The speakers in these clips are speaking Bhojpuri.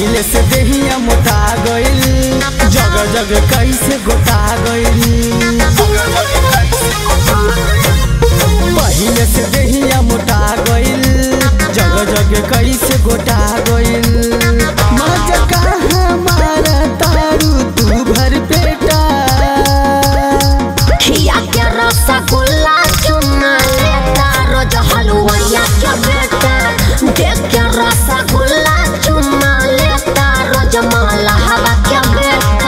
पहिले से देहिया मोटा गइल जग जग कैसे गोटा गइल पहिले से देहिया मोटा गइल जग जग कैसे गोटा गइल मजा कहाँ मारा तारू तू भर पेटा खिया के रसगुल्ला चुना लेता रोज हलुवैया के बेटा देख के रसगुल्ला चुना लेता रोज माला हवा के बेटा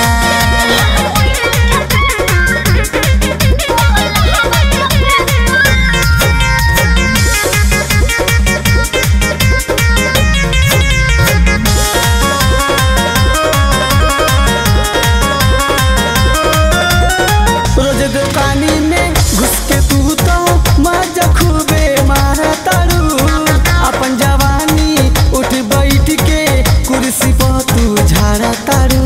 रोज दुकानी में घुस के तू तो मजा खूबे मारा तारू अपन जवानी उठ बैठ के कुर्सी पर तू झाड़ा तारू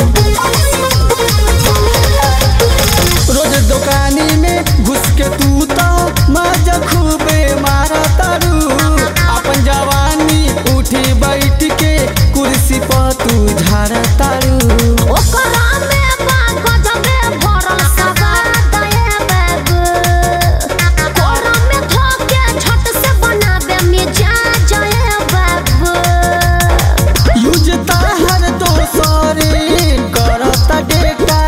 रोज दुकानी में घुस के तू तो मजा खूबे मारा तारू अपन जवानी उठ बैठ के कुर्सी पर तू झाड़ा तारू ओकरा में बा गजबे भरल सवाद ए बाबू कोरा में धोके झट से बनाबे मिजाज ए बाबू यूज ताहर दोसरे करता डेटा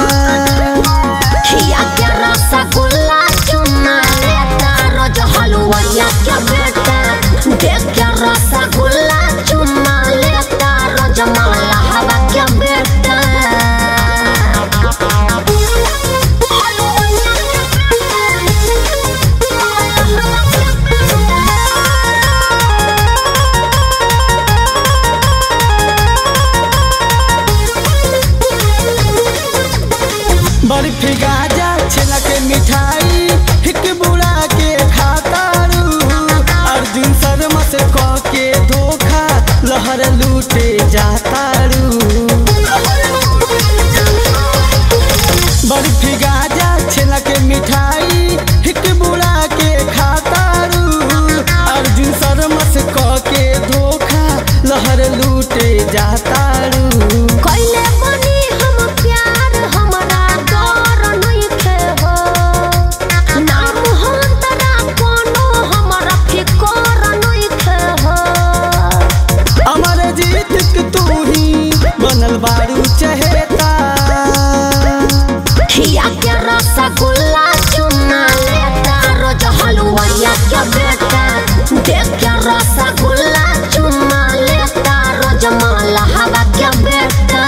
खिया के रसगुल्ला चुना लेता रोज हलुवैया के बेटा देख के रसगुल्ला चुना लेता रोज माला हवा के बेटा बर्फी गाजा छेना के मिठाई हिक बुड़ा के खातारू अर्जुन शर्मा से कह के धोखा लहर लूटे जातारू बर्फी गाजा छेना के मिठाई हिक बुड़ा के खातारू अर्जुन शर्मा से कह के धोखा लहर लूटे जातारू कैले बनी हम प्यार हमरा डर नइखे हो नाम हंतरा कोनो हमरा फिकर नइखे हो अमर जीत के तू ही बनल बारू चहेता खिया के रसगुल्ला चुना लेता रोज हलुवैया के बेटा देख के रसगुल्ला चुना लेता रोज माला हवा के बेटा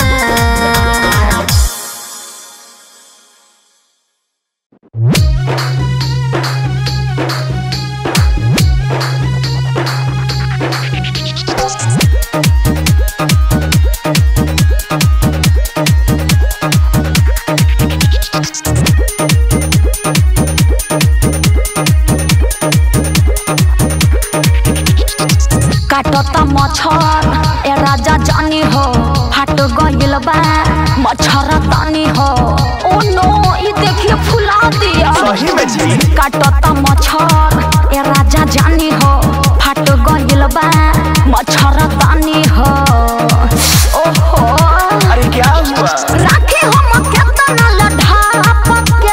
काटता मच्छर ए राजा जानी हो हट गइल बा मच्छर तानी हो ओ नो ई देखिए फुला दिया सही में जी काटता मच्छर ए राजा जानी हो फट गइल बा मच्छर तानी हो ओहो अरे क्या हुआ राखी हम केतना लढाप के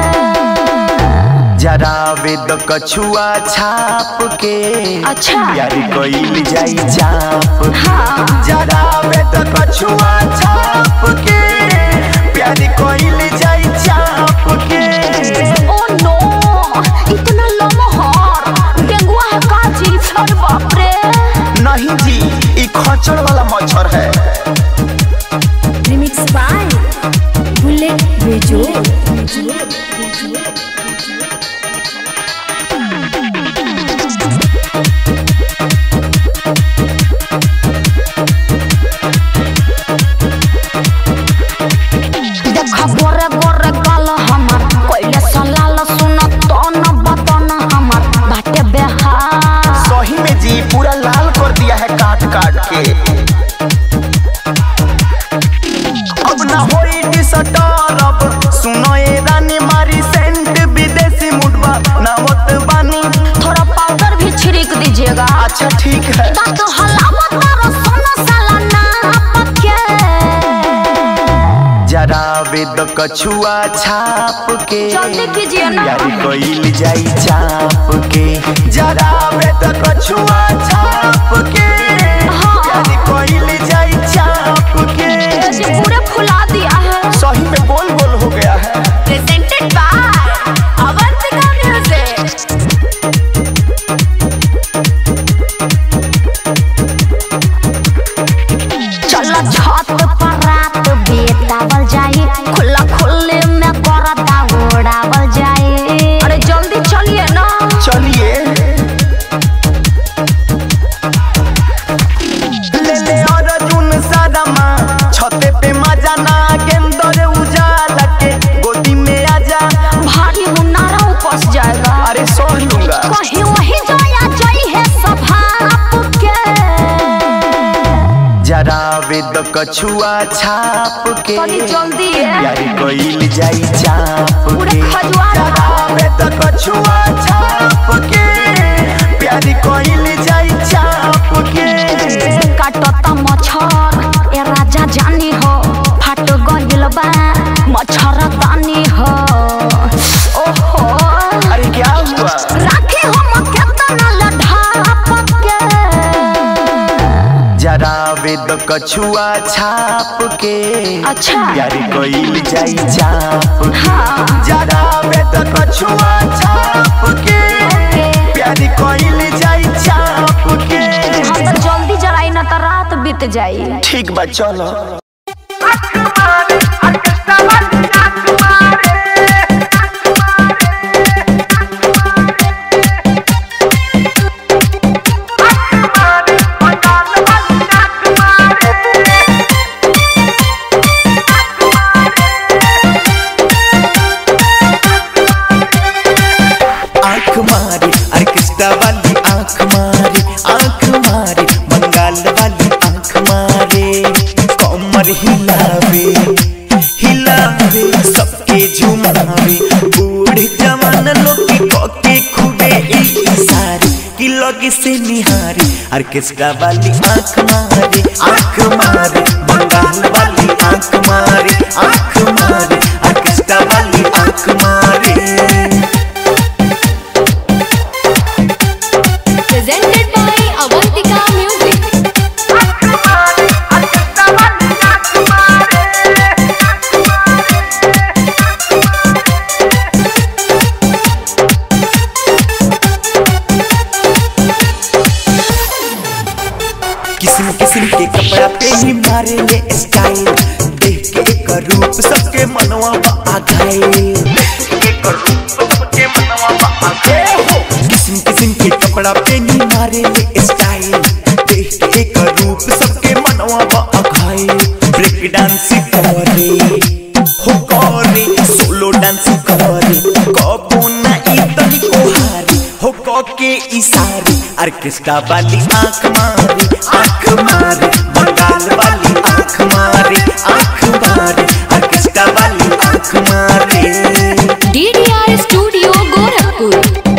जरा वेद कछुआ छाप के अच्छा। प्यार कइल जाई चाप हाँ। जरा वेद कछुआ छाप के प्यार कइल जाई चाप के ओ नो इतना लमहर डेंगुआ है काजी अरे बाप रे नहीं जी ई खचड़ वाला मच्छर है रिमिक्स बाय बुलेट बेजो देख गोरे गोरे गाल हमर कोइले सलाल सुन तन बतन हमर बाटे बेहार सही में जी पूरा लाल कर दिया है काट काट के अब ना होई डिसटर अब सुनो ये रानी मारी सेंट विदेशी मुडवा ना होत बानी थोड़ा पाउडर भी छिड़क दीजिएगा अच्छा ठीक है दांत हलावत तारो सोना सा कछुआ छाप के जल्दी कीजिए ना। यार कोइल जाई चाप के जरावे त कछुआ छाप के हाँ। यार कोइल जाई चाप के जी पूरे फुला दिया है सही में गोल गोल हो गया है प्रेजेंटेड बाय अवंतिका म्यूजिक चलो छत पर रात बेतावल जाए खुला खुले में करता उड़ावल जाए अरे जल्दी चलिए ना चलिए ले ले अर्जुन सादमा छते पे मजा ना गेंदर उजाला के गोदी में आजा भारी मुन्नारा उपस जाएगा अरे सह लूंगा कहीं वही जाया जाई है सभा के जरा वेद कछुआ छाप के तनी जल्दी है यार कोइल जाई चाप पूरे के खजुआ जरा वेद कछुआ छाप के प्यारी कोइल जाई चाप के काटता मच्छर ए राजा जानी हो फाट गइल बा मच्छर दानी हो ओहो अरे क्या हुआ राखी हम केतना लढाप के जरा वेद कछुआ छाप के अच्छा यार कोइल जाई चाप के हाँ जरा वेद कछुआ छाप के प्यारी कोइल जाई चाप के हम तो जल्दी जराई ना तो रात बीत जाई ठीक बा चलो आंख मारी ऑर्केस्ट्रा वाली आंख मारी आंख मारी बंगाल वाली आंख मारे कमर हिलावे हिलावे सबके झुमावे बूढ़े जवान लोग की कोके खूबे इशारे की लगे से निहारी ऑर्केस्ट्रा वाली आंख मारी आंख मारी बंगाल वाली आंख मारी आंख मारी ऑर्केस्ट्रा वाली आंख मारी presented by Avantika Music. किस्म किस्म के कपड़ा पे ही मारे ले स्टाइल देख के एक रूप सबके मनवा आ गए किस्म किस्म के कपड़ा पे ही मारे ले स्टाइल देख के एक रूप सबके मनवा आ गए ब्रेक डांस करे हो करे सोलो डांस करे कबो ना इतनी कोहारी हो क के इशारे ऑर्केस्ट्रा वाली आंख मारी आंख मारी बंगाल वाली आंख मारी आंख मारी ऑर्केस्ट्रा वाली आंख मारी DDR Studio Gorakhpur.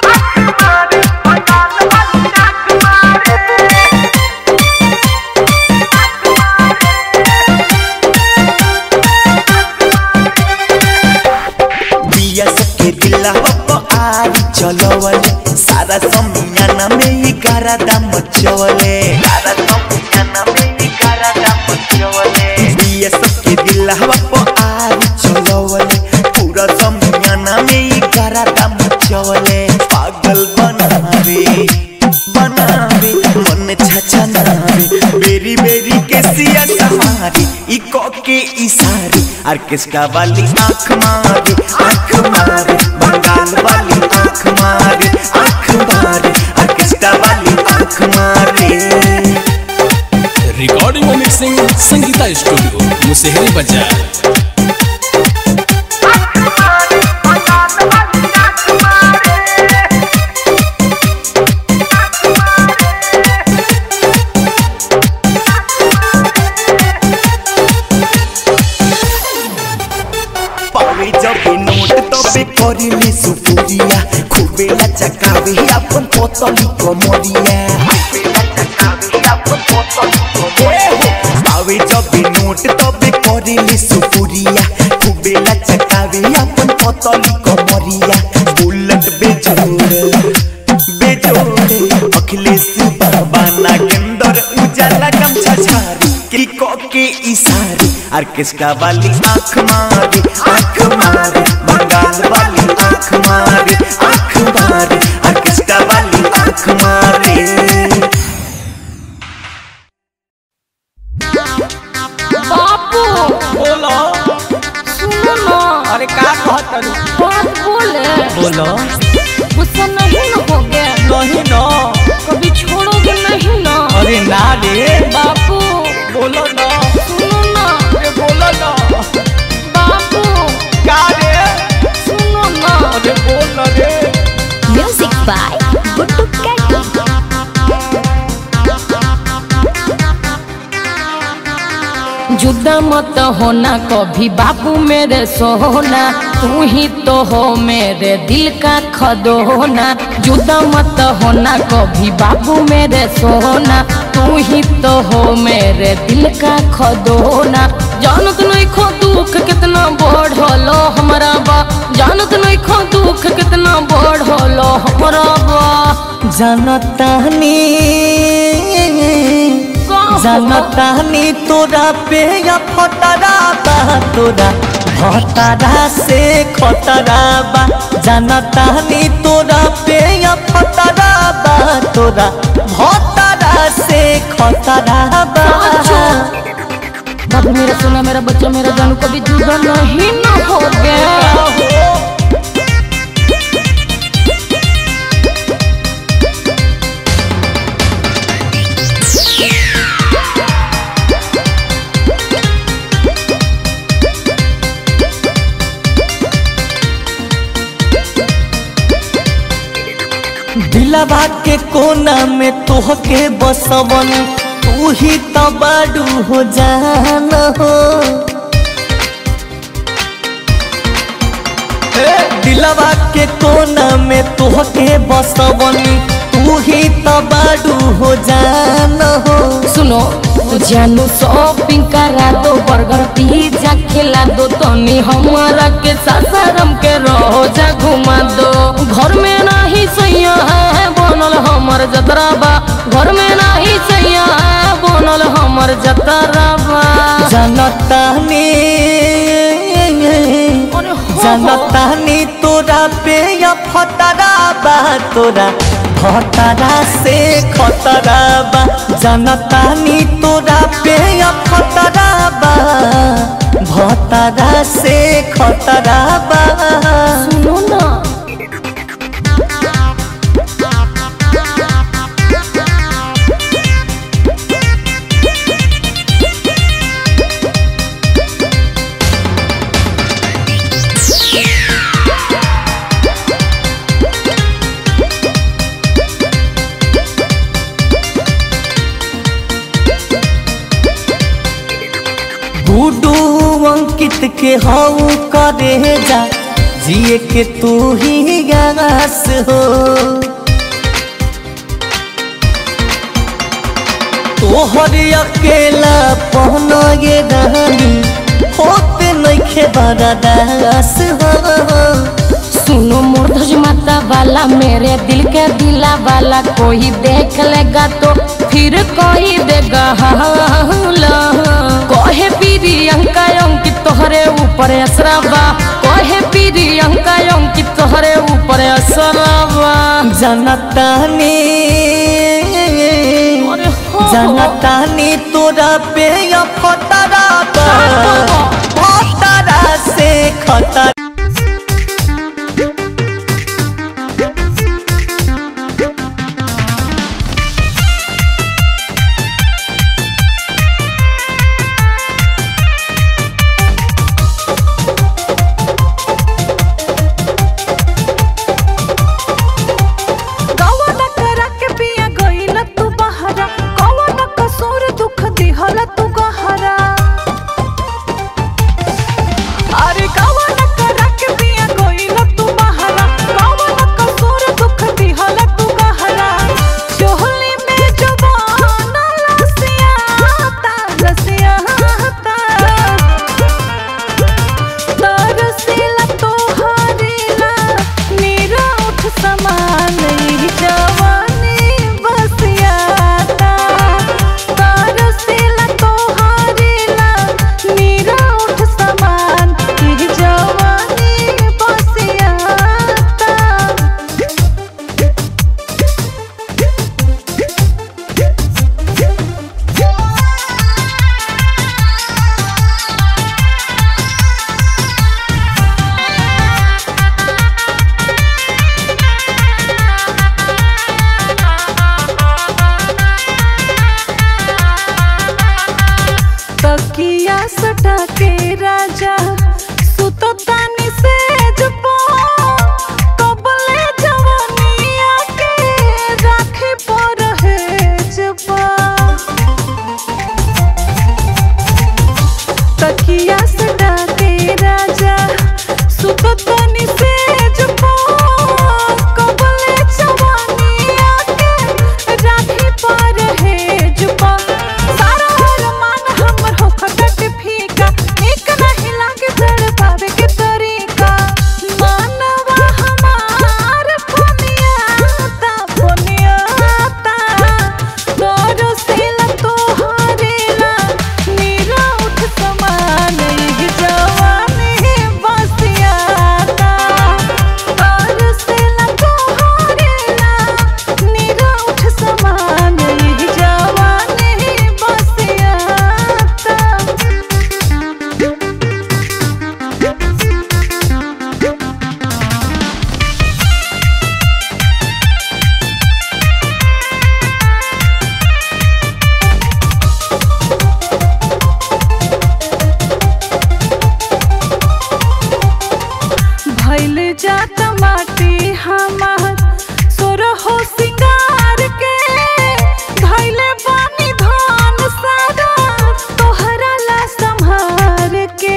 बिया सबके दिला बप्पा आरी चलवले सारा समियाना में ही गारा दाम मचवले सारा समियाना में ही गारा दाम मचवले बिया सबके दिला बप्पा आरी चलवले पूरा समियाना में ही गारा दाम मचवले पागल बनावे बनावे मन छछा नावे बेरी बेरी के सिया सहारी ई को के इशारे ऑर्केस्ट्रा वाली आंख मारे आंख मारे बंगाल वाली आंख मारे आंख मारे ऑर्केस्ट्रा वाली आंख मारे रिकॉर्डिंग और मिक्सिंग संगीता स्टूडियो मुसेहरी बाजार पावे जब नोट तबे करिले सुपुरिया खूबे लचकावे अपन पोतली कमरिया पावे जब नोट तबे करिले सुपुरिया खूबे की को के इशारे ऑर्केस्ट्रा वाली आंख मारे आंख मारे बंगाल वाली आंख मारे आंख मारे ऑर्केस्ट्रा वाली आंख मारे बापू बोलो सुनो ना अरे का कहत बात बोले बोलो गुस्सा नहीं न हो गया नहीं ना कभी छोड़ोगे नहीं ना अरे ना रे बापू बोलो ना सुनो ना अरे बोलो ना बापू का रे सुनो ना अरे बोल ना रे म्यूजिक बाय गुड्डू कैटी जुदा मत होना कभी बाबू मेरे सोना तू ही तो हो मेरे दिल का खदोना जुदा मत होना कभी बाबू मेरे सोना तू ही तो हो मेरे दिल का खदोना जानत नहीं खो दुख कितना बढ़लो हमारा बा जानत नहीं खो दुख कितना बढ़लो हमारा बा जनतानी जनतानी तोरा पे या फटरा बा तोरा भटरा से खतरा बा जनतानी तोरा पे या फटरा बा तोरा भटरा से खतरा बा बाबू मेरा सोना मेरा बच्चा मेरा जानू कभी जुदा नहीं ना हो गया दिलवा के कोना में तोहके बसवन तू ही तो बाडू हो जान हो ए, दिलवा के कोना में तोहके बसवन तू ही तो बाडू हो जान हो सुनो जानू शॉपिंग करा दो बर्गर पिज्जा खिला दो तनी हमारा के सासारम के रोजा घुमा दो घर में नहीं सैया है बनल हमर जतरा बा घर में नहीं सैया है बनल हमर जतरा बा जनतानी अरे हो, हो। जनतानी तोरा पे या फटरा बा तोरा फटरा से खतरा बा जनतानी तोरा पे या फटरा बा भतरा से खतरा बा सुनो ना गुडू अंकित के हऊ करे जा जिए के तू ही गास हो तोहर अकेला पहनो ये रहनी होते नइखे बड़ा दास हो सुनो मूर्धज माता वाला मेरे दिल के दिला वाला कोई देख लेगा तो फिर कोई देगा हाला कहे पीरी अंका अंकित तोहरे ऊपर असराबा कहे पीरी अंका अंकित तोहरे ऊपर असराबा जनतानी अरे हो, हो। जनतानी तोरा पे या फतरा बा फतरा से खतरा कौन करा के पिया गईल तू बहरा कौन कसूर दुख दिहल तू गहरा अरे कौन सटा के राजा सुतो तानी से जपो कबले जवानिया के राखे पर है जपा तकिया सटा के राजा सुततनी से जपो कबले जवानिया के राखी पर है जुपा सारा अरमान हमर हो खटक फीका एक नहीं लागे चढ़ पावे के तरीका मानवा हमार पुनियाता पुनियाता तोरो सिला तोहरेला नीरा उठ समान यही जवानी बसियाता तोरो सिला तोहरेला नीरा उठ समान यही जवानी बसियाता भैल जात माटी हमार सोरहो सिंगार के धैले पानी धान सारा तोहरा ला संहार के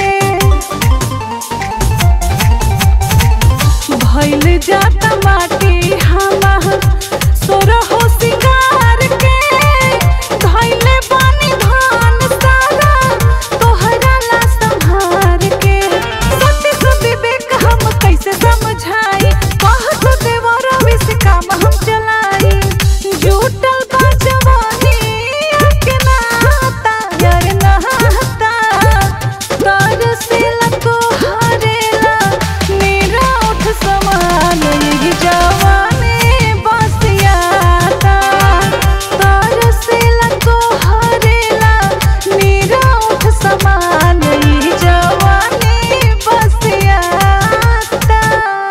भैल जात माटी हमार सोरहो सिंगार के धैले पानी धान सारा तोहरा ला संहार के सत्य से विवेक हम कैसे समझाई कह तो देवर विष काम हम चलाई जुटल बा जवानी के नाता यार नहाता तर से लको हरेला मेरा उठ समान यही जवानी बसियाता तर से लको हरेला मेरा उठ समान यही जवानी बसियाता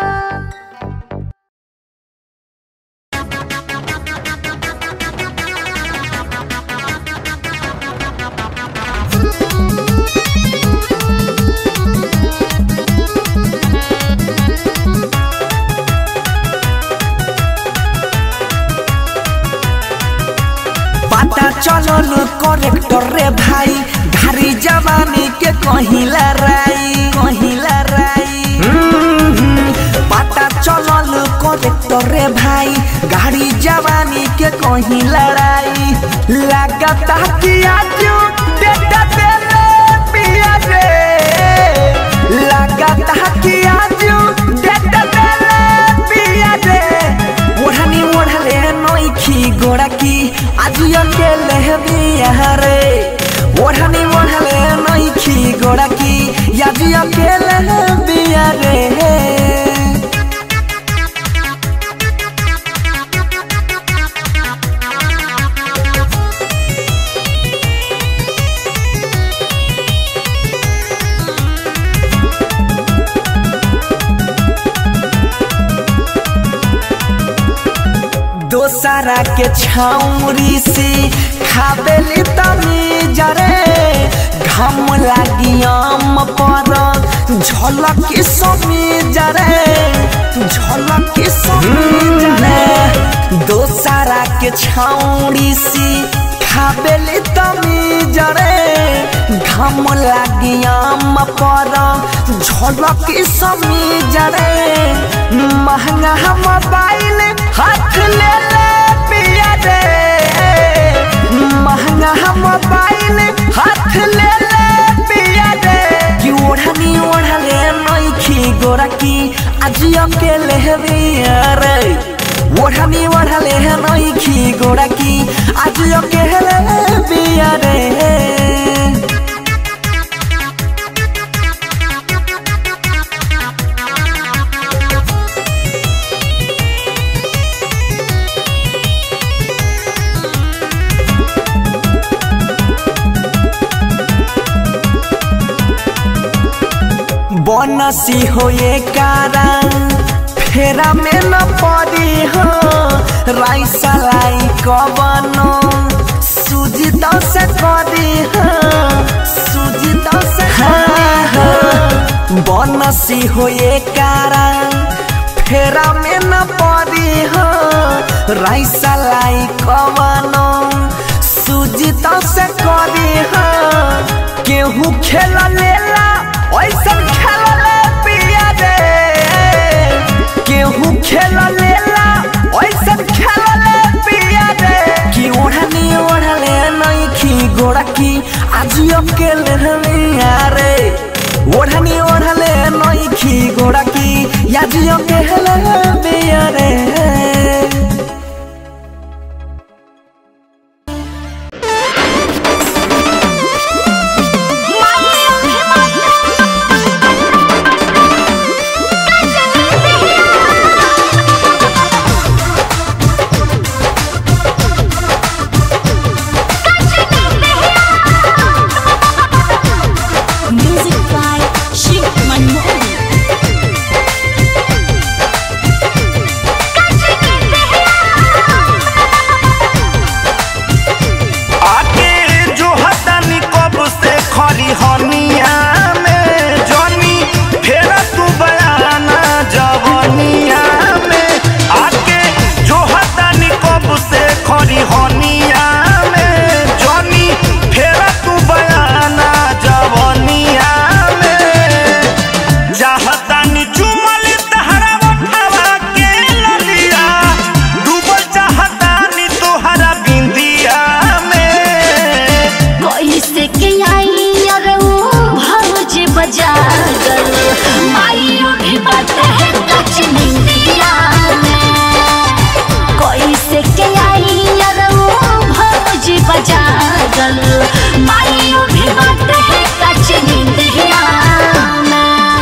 पता चलल करेक्टर रे भाई घारी जवानी के कहिला राई कहिला राई हम्म, पता चलल करेक्टर रे भाई गाड़ी जवानी के कहीं लड़ाई लगता कि आज डेटा देले पिया रे लगता कि आज डेटा देले पिया रे ओढ़नी ओढ़ले नोखी गोड़ा की आज अकेले बिया रे ओढ़नी ओढ़ले नोखी गोड़ा की आज अकेले बिया रे दोसरा के छाउरी से खाबेली तमी जरे घम लागी आम पर झलक समी जरे झलक समी जरे दोसरा के छाउरी से खाबेली तमी जरे घम लागी आम पर झलक समी जरे महंगा मोबाइल हाथ ले ले पिया रे महंगा मोबाइल हाथ ले ले पिया रे कि ओढ़नी ओढ़ले नइखी गोरा की आज अकेले बिया रे ओढ़नी ओढ़ले नइखी गोरा की आज अकेले बिया रे बनसी होए कारण फेरा में न पड़ी हो राइसा लाई कबनो सूजी दस करी हो सूजी दस बदमाशी होए कारण फेरा में न पड़ी हो राइसा लाई कवनो सूजी तो से करी हो केहू खेल लेला ऐसन खेल ले पिया रे केहू खेल लेला ऐसन खेल ले पिया रे कि ओढ़नी ओढ़ले नहीं खी गोड़ा की आज अकेले हमिया रे ओढ़नी ओढ़ले नहीं खी गोड़ा की आज अकेले हमिया रे Music by Shiv Manmohan. आके जो हतनी कब से खली हनिया में जनी फेर तू बयाना जवनिया में आके जो हतनी कब से खली हनिया में जनी फेर तू बयाना जवनिया में चाहतानी चुमल तहरा उठावा के ललिया डूबल चाहतानी तोहरा बिंदिया में कैसे के आई और वो भौज बजा गल माइयो भी बात है कच निंदिया में कैसे के आई और वो भौज बजा गल माइयो भी बात है कच निंदिया में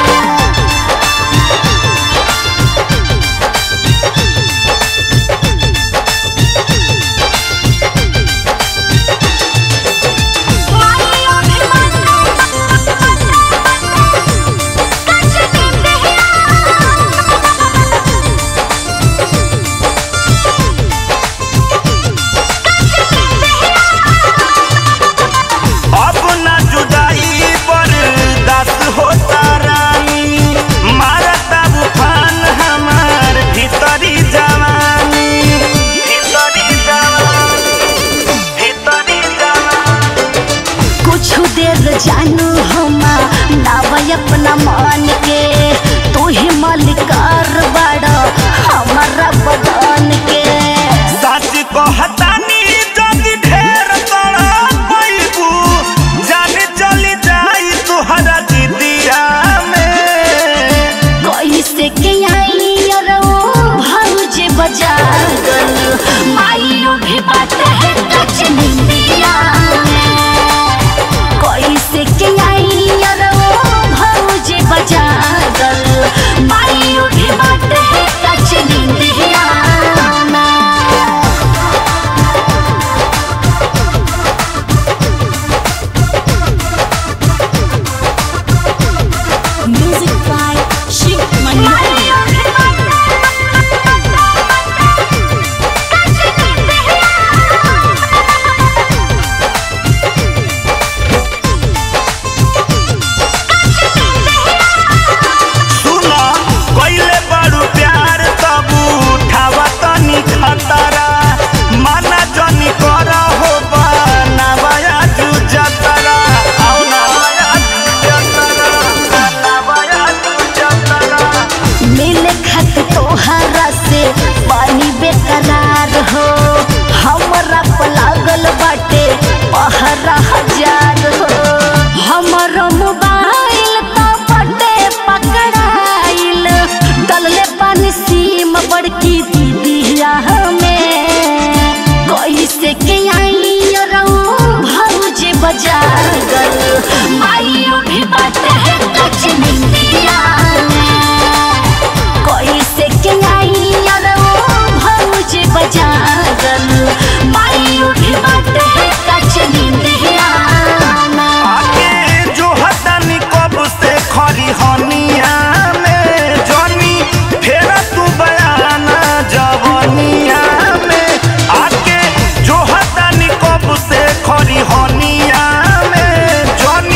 अब ना जुदाई बर्दाश्त होता रानी मारता उफान हमार भीतरी जवानी भीतरी जवानी भीतरी जवानी कुछ देर जानू हमा नावय अपना मान के तू ही मालिकार बड़ा हमारा बदन के सच कहतानी जल्दी ढेर तोड़ा पैबू जाने चली जाई तुहरा जिदिया में कैसे के आई और वो भौज बजा गल माइयो भी बात है कच निंदिया में कैसे के आई और वो भौज बजा गल माइयो भी बात है कच निंदिया में Music by Shiv Manmohan. सुना कइले बड़ू प्यार तब उठावा तनी खतरा माना जनी कर हो बनावया जू जतरा आओ नवाया जू जतरा नवाया जू जतरा मिले खत तोहरा से पानी बेकरार हो हमरा पर लागल बाटे पहरा हजार हो हमर मोबाइल तो बटे पकड़ाइल डलले पानी सीम बड़की दीदिया में कैसे के आई रऊ भौज बजा गल माइयो भी बात है कच निंदिया में कैसे के आई और वो भौज बजा गल माइयो भी बात है कच निंदिया में आके जो हतनी कब से खली हनिया में जनी फेर तू बयाना जवनिया में आके जो हतनी कब से खली हनिया में जनी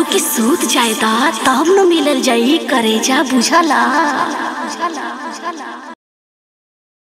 कि सूत जायदा तब न मिलल जाई करेजा बुझला